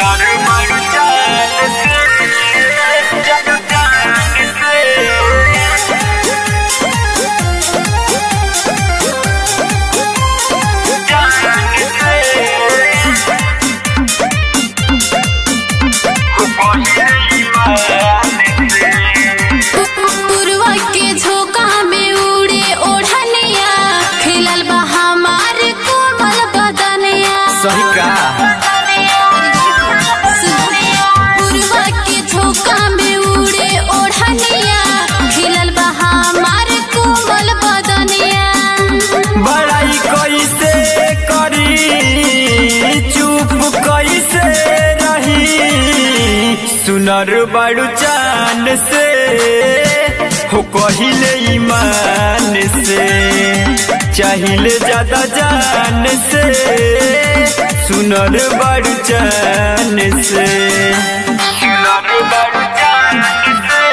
पुरवा के झोंका में उड़े ओढ़निया खिलल बा हमार कोमल बदनिया सही का पुरवा के झोंका में उड़े ओढ़निया खिलल बा हमार कोमल बदनिया बड़ाई कैसे करी चुप कैसे रही सुनर बड़ू चान से हो कहिले ईमान से चाहिए ज्यादा जान से सुनर बड़ू चान से सुनर बड़ू चान से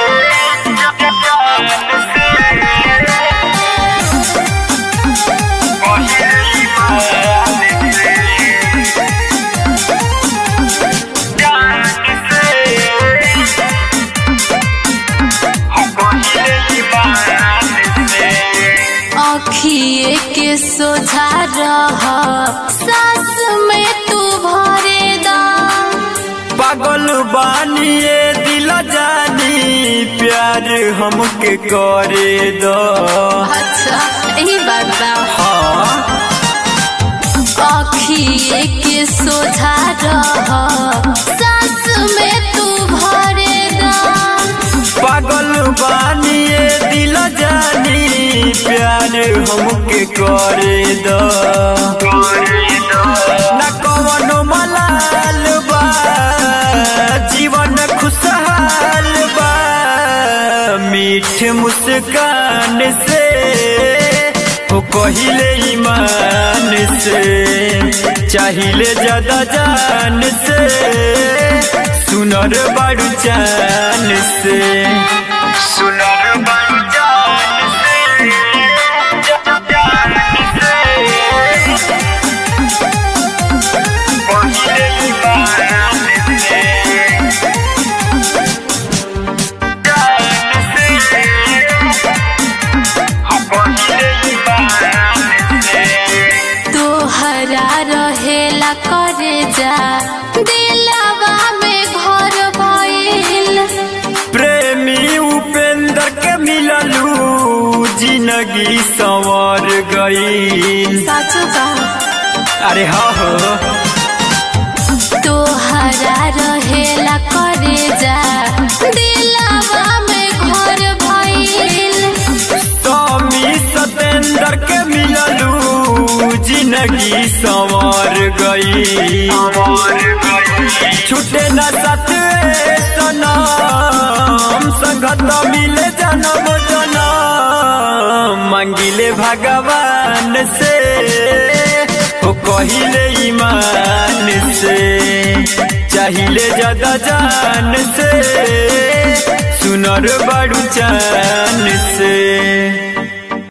अखिए के सोझा रह सास में तू भरे दा पागल बानिए दिल जानी प्यार हमके करे दो अच्छा यही बात बा हाँ अखिए के सोझा रह सास में तू भरे दा पागल बानिए दिल जानी प्यार हमके करे दो न कवनो मलाल बा जीवन खुशहाल बा मीठ मुस्कान से हो कहिले ईमान से चाहिए ज्यादा जान से सुनर बड़ू चान से सुनर बड़ू जान से जान से कहिले ईमान से तोहरा रहेला करे जा दिलवा में घर भइल प्रेमी उपेंद्र के मिललू जिंदगी संवर गई साचो बा अरे हाँ हो तोहरा रहेला करे जा दिलवा में घर भइल स्वामी सतेंद्र के मिललू जिंदगी संवर गई छूटे न सत सनम संगत मिले जन्म जन्म मंगिले भगवान से हो कहिले ईमान से चाहिए ज्यादा जान से सुनर बड़ू चान से